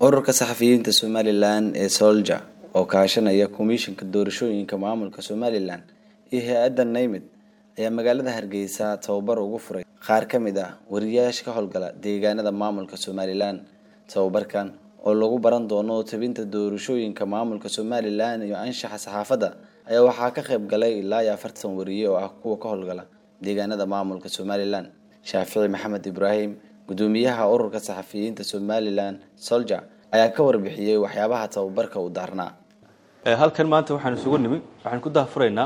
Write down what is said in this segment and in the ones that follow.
ururka saxafiyiinta somalilan ee solja oo kaashanaya komishanka doorashooyinka maamulka somalilan iyo hay-adda naymid ayaa magaalada hargeysa tababar ugu furay qaar ka mid ah wariyayaasha ka howlgala deegaanada maamulka somalilan tababarkan oo lagu baran doono tabinta doorashooyinka maamulka somalilan iyo anshaxa saxaafadda ayaa waxaa ka qayb galay ilaa iyo afartan wariye oo ah kuwa ka howlgala deegaanada maamulka somalilan shaafici maxamed ibraahim gudoomiyaha ururka saxafiyiinta somalilan solja ayaa ka warbixiyey waxyaabaha tababarka uu daarnaa halkan maanta waxaan isugu nimi waxaan ku dahfuraynaa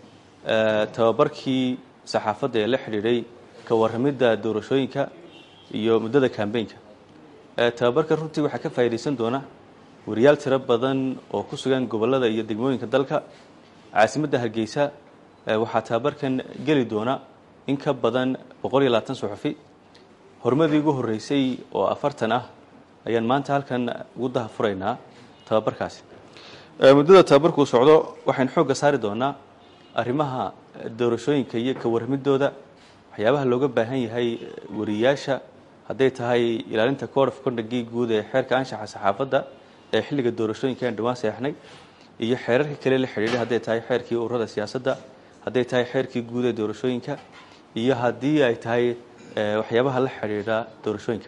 tababarkii saxaafadda ee la xidhiidhay ka warramidda doorashooyinka iyo muddada kambeynka tababarka runtii waxaa ka faa'iidaysan doona wariyaal tiro badan oo ku sugan gobollada iyo degmooyinka dalka caasimadda hargeysa waxaa tababarkan geli doona in ka badan boqol iyo labaatan suxufi horumadii ugu horreysay oo afartan ah ayaan maanta halkan ugu dahafuraynaa tababarkaasi muddada tababarkuu socdo waxaynu xoogga saari doonaa arrimaha doorashooyinka iyo ka warramidooda waxyaabaha looga baahan yahay wariyaasha hadday tahay ilaalinta code of condagii guud ee xeerka anshaxa saxaafadda ee xilliga doorashooyinka aan dhawaan seexnay iyo xeerarka kale la xidhiidhay hadday tahay xeerkii ururada siyaasadda hadday tahay xeerkii guud ee doorashooyinka iyo haddii ay tahay waxyaabaha la xidhiidha doorashooyinka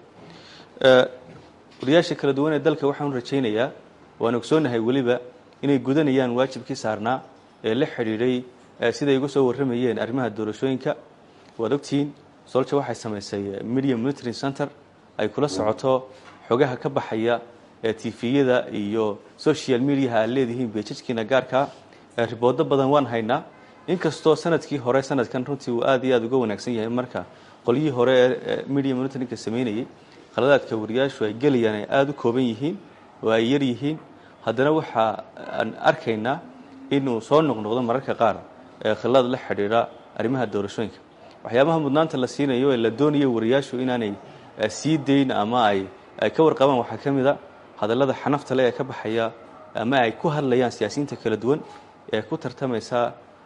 wariyaasha kala duwan ee dalka waxaan rajaynayaa waan ogsoonahay weliba inay gudanayaan waajibkii saarnaa ee la xidhiidhay siday uga soo warramayeen arrimaha doorashooyinka waad ogtihiin solja waxay samaysay media monitoring center ay kula socoto xogaha ka baxaya tviyada iyo social mediaha aad leedihiin beejajkiina gaarkaa riboodo badan waan haynaa inkastoo sanadkii hore sanadkan runtii uu aad iyo aad uga wanaagsan yahay marka qolyihii hore ee media monitoringka samaynayay khaladaadka wariyaashu ay gelayaan ay aada u kooban yihiin oo ay yar yihiin haddana waxa aan arkaynaa inuu soo noqnoqdo mararka qaar khilad la xidhiidha arrimaha doorashooyinka waxyaabaha mudnaanta la siinayo ee la doonayo wariyaashu inaanay sii dayn ama ay ka warqabaan waxaa ka mid a hadallada xanafta le ee ka baxaya ama ay ku hadlayaan siyaasiyiinta kala duwan ee ku tartamaysa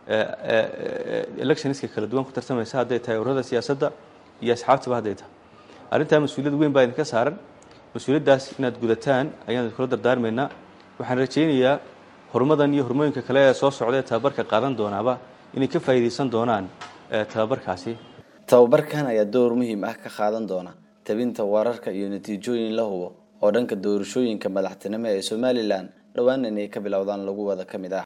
electionska kala duwan ku tartamaysa hadday tahay ururada siyaasadda iyo asxaabtaba hadday tahay arrintaa mas-uuliyad weyn baa idinka saaran mas-uuliyaddaas inaad gudataan ayaan idinkula dardaarmaynaa waxaan rajaynayaa horumadan iyo hormooyinka kale ee soo socda ee tababarka qaadan doonaaba inay ka faa'iidaysan doonaan tababarkaasi tababarkan ayaa door muhiim ah ka qaadan doona tabinta wararka iyo natiijooyin la hubo oo dhanka doorashooyinka madaxtinimo ee somalilan dhowaan inay ka bilowdaan lagu wada ka mid ah